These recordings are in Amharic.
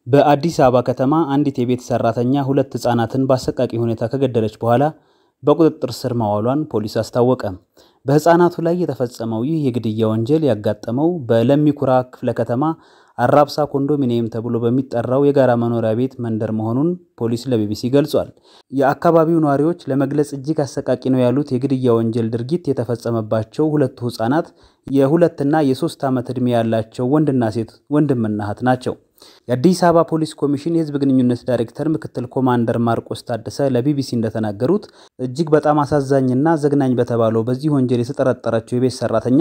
በአዲስ አበባ ከተማ አንዲት የቤት ሰራተኛ ሁለት ህጻናትን በአሰቃቂ ሁኔታ ከገደለች በኋላ በቁጥጥር ስር ማዋሏን ፖሊስ አስታወቀ። በህጻናቱ ላይ የተፈጸመው ይህ የግድያ ወንጀል ያጋጠመው በለሚ ኩራ ክፍለ ከተማ አራብሳ ኮንዶሚኒየም ተብሎ በሚጠራው የጋራ መኖሪያ ቤት መንደር መሆኑን ፖሊስ ለቢቢሲ ገልጿል። የአካባቢው ነዋሪዎች ለመግለጽ እጅግ አሰቃቂ ነው ያሉት የግድያ ወንጀል ድርጊት የተፈጸመባቸው ሁለቱ ህጻናት የሁለትና የሶስት ዓመት ዕድሜ ያላቸው ወንድና ሴት ወንድምና እህት ናቸው። የአዲስ አበባ ፖሊስ ኮሚሽን የህዝብ ግንኙነት ዳይሬክተር ምክትል ኮማንደር ማርቆስ ታደሰ ለቢቢሲ እንደተናገሩት እጅግ በጣም አሳዛኝና ዘግናኝ በተባለው በዚህ ወንጀል የተጠረጠረችው የቤት ሰራተኛ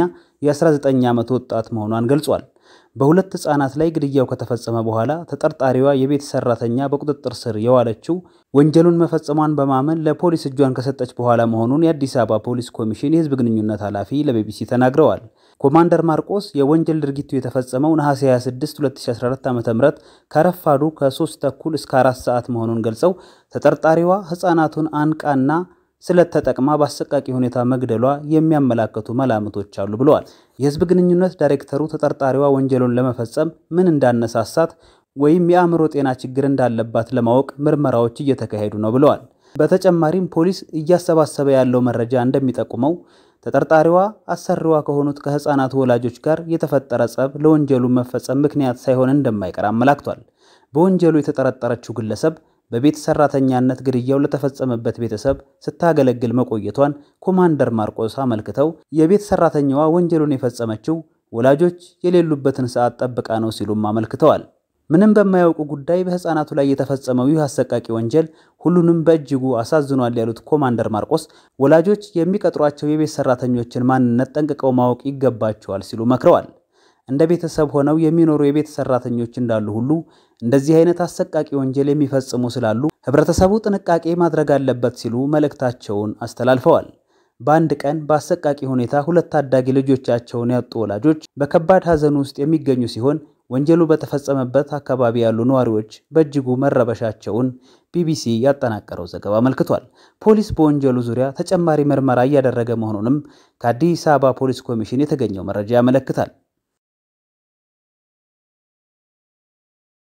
የ19 ዓመት ወጣት መሆኗን ገልጿል። በሁለት ህጻናት ላይ ግድያው ከተፈጸመ በኋላ ተጠርጣሪዋ የቤት ሰራተኛ በቁጥጥር ስር የዋለችው ወንጀሉን መፈጸሟን በማመን ለፖሊስ እጇን ከሰጠች በኋላ መሆኑን የአዲስ አበባ ፖሊስ ኮሚሽን የህዝብ ግንኙነት ኃላፊ ለቢቢሲ ተናግረዋል። ኮማንደር ማርቆስ የወንጀል ድርጊቱ የተፈጸመው ነሐሴ 26 2014 ዓ.ም ከረፋዱ ከ3 ተኩል እስከ 4 ሰዓት መሆኑን ገልጸው ተጠርጣሪዋ ህጻናቱን አንቃና ስለት ተጠቅማ በአሰቃቂ ሁኔታ መግደሏ የሚያመላክቱ መላምቶች አሉ ብለዋል። የህዝብ ግንኙነት ዳይሬክተሩ ተጠርጣሪዋ ወንጀሉን ለመፈጸም ምን እንዳነሳሳት ወይም የአእምሮ ጤና ችግር እንዳለባት ለማወቅ ምርመራዎች እየተካሄዱ ነው ብለዋል። በተጨማሪም ፖሊስ እያሰባሰበ ያለው መረጃ እንደሚጠቁመው ተጠርጣሪዋ አሰሪዋ ከሆኑት ከህፃናቱ ወላጆች ጋር የተፈጠረ ጸብ ለወንጀሉ መፈጸም ምክንያት ሳይሆን እንደማይቀር አመላክቷል። በወንጀሉ የተጠረጠረችው ግለሰብ በቤት ሰራተኛነት ግድያው ለተፈጸመበት ቤተሰብ ስታገለግል መቆየቷን ኮማንደር ማርቆስ አመልክተው የቤት ሰራተኛዋ ወንጀሉን የፈጸመችው ወላጆች የሌሉበትን ሰዓት ጠብቃ ነው ሲሉም አመልክተዋል። ምንም በማያውቁ ጉዳይ በህፃናቱ ላይ የተፈጸመው ይህ አሰቃቂ ወንጀል ሁሉንም በእጅጉ አሳዝኗል ያሉት ኮማንደር ማርቆስ ወላጆች የሚቀጥሯቸው የቤት ሰራተኞችን ማንነት ጠንቅቀው ማወቅ ይገባቸዋል ሲሉ መክረዋል። እንደ ቤተሰብ ሆነው የሚኖሩ የቤት ሰራተኞች እንዳሉ ሁሉ እንደዚህ አይነት አሰቃቂ ወንጀል የሚፈጽሙ ስላሉ ህብረተሰቡ ጥንቃቄ ማድረግ አለበት ሲሉ መልእክታቸውን አስተላልፈዋል። በአንድ ቀን በአሰቃቂ ሁኔታ ሁለት ታዳጊ ልጆቻቸውን ያጡ ወላጆች በከባድ ሐዘን ውስጥ የሚገኙ ሲሆን ወንጀሉ በተፈጸመበት አካባቢ ያሉ ነዋሪዎች በእጅጉ መረበሻቸውን ቢቢሲ ያጠናቀረው ዘገባ አመልክቷል። ፖሊስ በወንጀሉ ዙሪያ ተጨማሪ ምርመራ እያደረገ መሆኑንም ከአዲስ አበባ ፖሊስ ኮሚሽን የተገኘው መረጃ ያመለክታል።